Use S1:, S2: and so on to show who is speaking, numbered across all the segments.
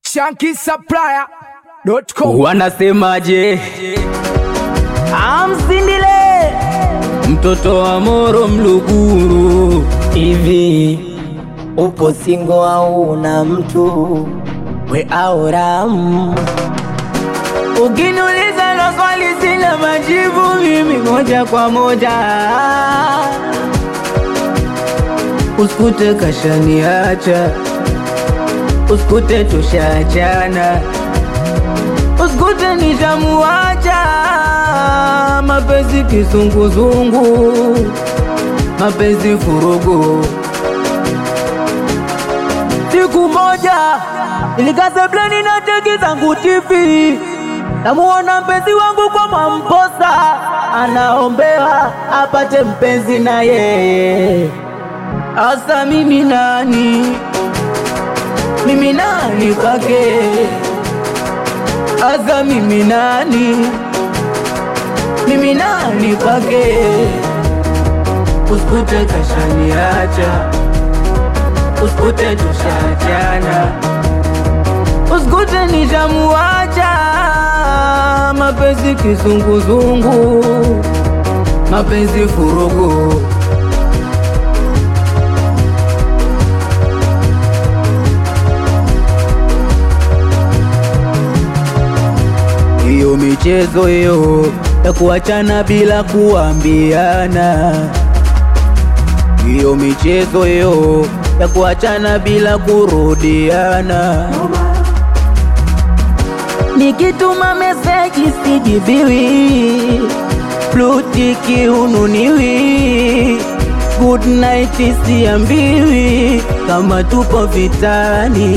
S1: shankisupplier.com
S2: Wanasemaje?
S3: Amsindile
S2: Mtoto wa Moro Mluguru
S3: hivi, upo singo au una mtu we au ram? Ukiniuliza hilo swali sina majibu mimi moja kwa moja,
S2: usikute kashaniacha, usikute tushaachana,
S3: usikute nishamuacha,
S2: mapenzi kizunguzungu, mapenzi furugu.
S3: Siku moja nilikaa sebleni na teki zangu TV, namuona mpenzi wangu kwa Mwamposa anaombewa apate mpenzi na yeye.
S2: Asa mimi nani? Mimi nani kwake? Asa mimi nani? Mimi nani kwake? Usikute kashaniacha, usikute tushaachana, usikute nishamuacha, mapenzi kizunguzungu, mapenzi furugu. Hiyo michezo hiyo ya kuachana bila kuambiana, hiyo michezo hiyo ya kuachana bila kurudiana. Nikituma meseji sijibiwi, blutiki ununiwi, good night siambiwi, kama tupo vitani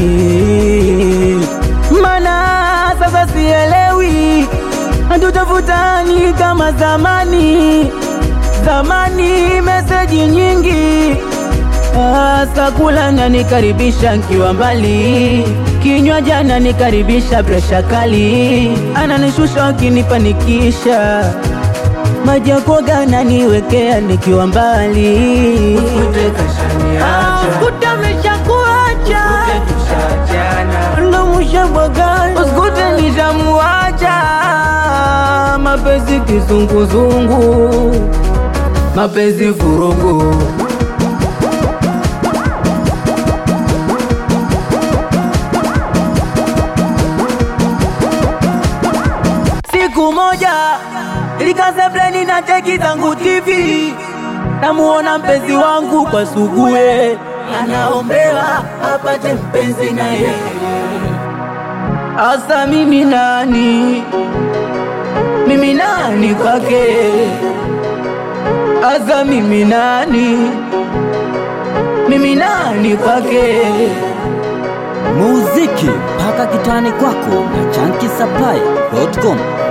S2: mana sasa sielewi, hatutafutani kama zamani. Zamani meseji nyingi, asa kula nanikaribisha nkiwa mbali, kinywa jana nikaribisha presha kali, ananishusha akinipanikisha maji ya kuoga naniwekea nikiwa mbali. Usikute kashaniacha,
S3: Kuta ameshakuacha
S2: ndo mushabwagana, usikute nishamuacha, mapenzi kizunguzungu, mapenzi vurugu.
S3: Siku moja nilikaa sebleni na cheki zangu TV, namuona mpenzi wangu kwa sugue anaombewa apate mpenzi na yeye.
S2: Asa mimi nani? Mimi nani kwake? Asa mimi nani? Mimi nani kwake?
S4: muziki mpaka kitani kwako na chanki supply.com